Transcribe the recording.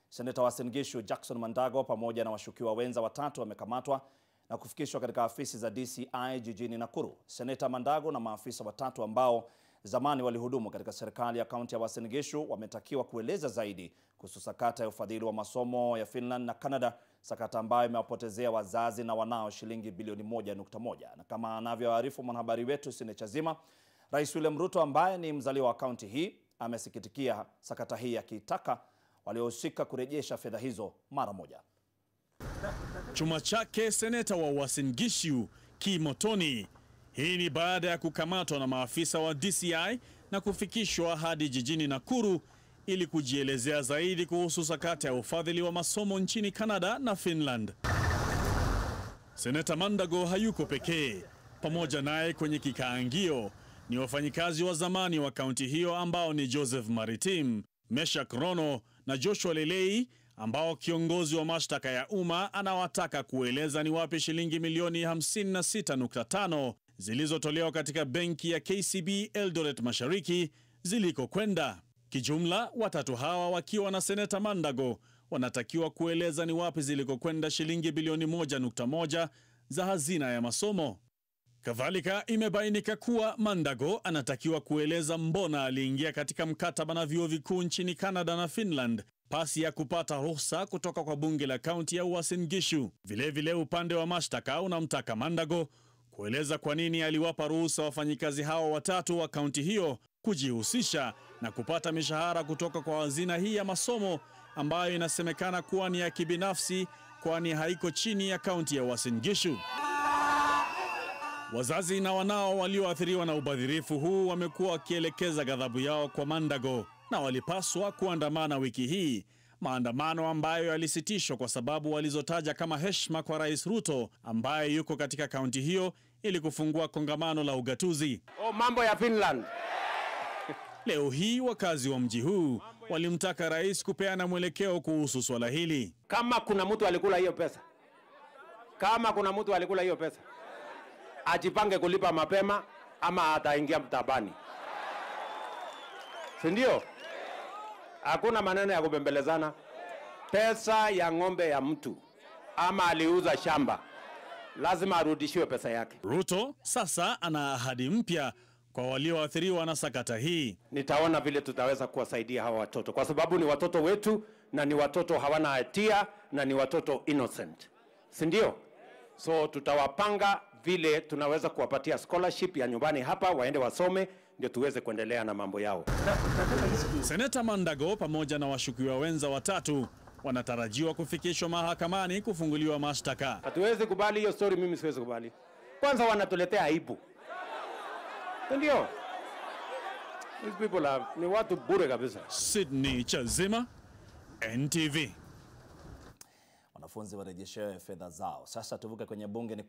Seneta wa Uasin Gishu Jackson Mandago pamoja na washukiwa wenza watatu wamekamatwa na kufikishwa katika afisi za DCI jijini Nakuru. Seneta Mandago na maafisa watatu ambao zamani walihudumu katika serikali ya kaunti ya Uasin Gishu wametakiwa kueleza zaidi kuhusu sakata ya ufadhili wa masomo ya Finland na Canada, sakata ambayo imewapotezea wazazi na wanao shilingi bilioni 1.1. Na kama anavyoarifu mwanahabari wetu Sine Chazima, Rais William Ruto ambaye ni mzaliwa wa kaunti hii amesikitikia sakata hii akitaka waliohusika kurejesha fedha hizo mara moja. Chuma chake seneta wa Uasin Gishu Kimotoni. Hii ni baada ya kukamatwa na maafisa wa DCI na kufikishwa hadi jijini Nakuru ili kujielezea zaidi kuhusu sakata ya ufadhili wa masomo nchini Canada na Finland. Seneta Mandago hayuko pekee. Pamoja naye kwenye kikaangio ni wafanyikazi wa zamani wa kaunti hiyo ambao ni Joseph Maritim, Meshak Rono na Joshua Lelei ambao kiongozi wa mashtaka ya umma anawataka kueleza ni wapi shilingi milioni 56.5 zilizotolewa katika benki ya KCB Eldoret Mashariki zilikokwenda. Kijumla, watatu hawa wakiwa na seneta Mandago wanatakiwa kueleza ni wapi zilikokwenda shilingi bilioni 1.1 za hazina ya masomo. Kadhalika, imebainika kuwa Mandago anatakiwa kueleza mbona aliingia katika mkataba na vyuo vikuu nchini Canada na Finland pasi ya kupata ruhusa kutoka kwa bunge la kaunti ya Uasin Gishu. Vilevile, upande wa mashtaka unamtaka Mandago kueleza kwa nini aliwapa ruhusa wafanyikazi hao watatu wa kaunti hiyo kujihusisha na kupata mishahara kutoka kwa hazina hii ya masomo ambayo inasemekana kuwa ni ya kibinafsi, kwani haiko chini ya kaunti ya Uasin Gishu. Wazazi na wanao walioathiriwa na ubadhirifu huu wamekuwa wakielekeza ghadhabu yao kwa Mandago na walipaswa kuandamana wiki hii, maandamano ambayo yalisitishwa kwa sababu walizotaja kama heshima kwa Rais Ruto ambaye yuko katika kaunti hiyo ili kufungua kongamano la ugatuzi. Oh, mambo ya Finland. Leo hii wakazi wa mji huu walimtaka rais kupeana mwelekeo kuhusu swala hili. Kama kuna mtu alikula hiyo pesa, kama kuna mtu alikula hiyo pesa, ajipange kulipa mapema ama ataingia mtabani, si ndio? Hakuna maneno ya kubembelezana. Pesa ya ng'ombe ya mtu ama aliuza shamba, lazima arudishiwe pesa yake. Ruto sasa ana ahadi mpya kwa walioathiriwa na sakata hii. Nitaona vile tutaweza kuwasaidia hawa watoto, kwa sababu ni watoto wetu na ni watoto hawana hatia na ni watoto innocent, si ndio? So tutawapanga vile tunaweza kuwapatia scholarship ya nyumbani hapa, waende wasome, ndio tuweze kuendelea na mambo yao. Seneta Mandago pamoja na washukiwa wenza watatu wanatarajiwa kufikishwa mahakamani kufunguliwa mashtaka. Hatuwezi kubali hiyo story, mimi siwezi kubali. Kwanza wanatuletea aibu, si ndio? These people are, ni watu bure kabisa. Sydney Chazima, NTV. Wanafunzi warejeshewe fedha zao. Sasa tuvuke kwenye bunge ni